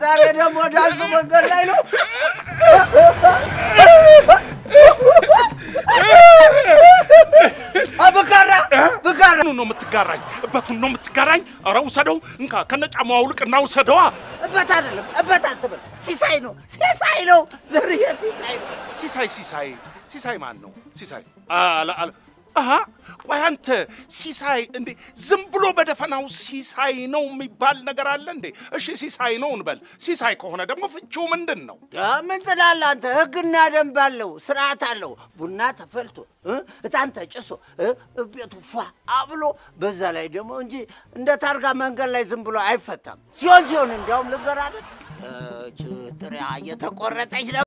ዛሬ ደግሞ ዳንሱ መንገድ ላይ ነው። ብካራ ብካራ ነው የምትጋራኝ? እበቱን ነው የምትጋራኝ? ኧረ ውሰደው፣ እንካ ከነጫማው አውልቅና ውሰደዋ። እበት አይደለም እበት አትበል። ሲሳይ ነው ሲሳይ ነው ዘርዬ ሲሳይ ነው። ሲሳይ ሲሳይ ሲሳይ ማን ነው ሲሳይ? አለ አለ አሃ ቆይ አንተ ሲሳይ እንዴ ዝም ብሎ በደፈናው ሲሳይ ነው የሚባል ነገር አለ እንዴ? እሺ ሲሳይ ነው እንበል። ሲሳይ ከሆነ ደግሞ ፍቺው ምንድን ነው? ያ ምን ትላለህ አንተ? ህግና ደንብ አለው፣ ስርዓት አለው። ቡና ተፈልቶ እ እጣን ተጭሶ እ ቤቱ ፏ አብሎ በዛ ላይ ደግሞ እንጂ እንደ ታርጋ መንገድ ላይ ዝም ብሎ አይፈታም። ሲሆን ሲሆን እንዲያውም ልንገርህ አይደል እች ጥሪያ እየተቆረጠች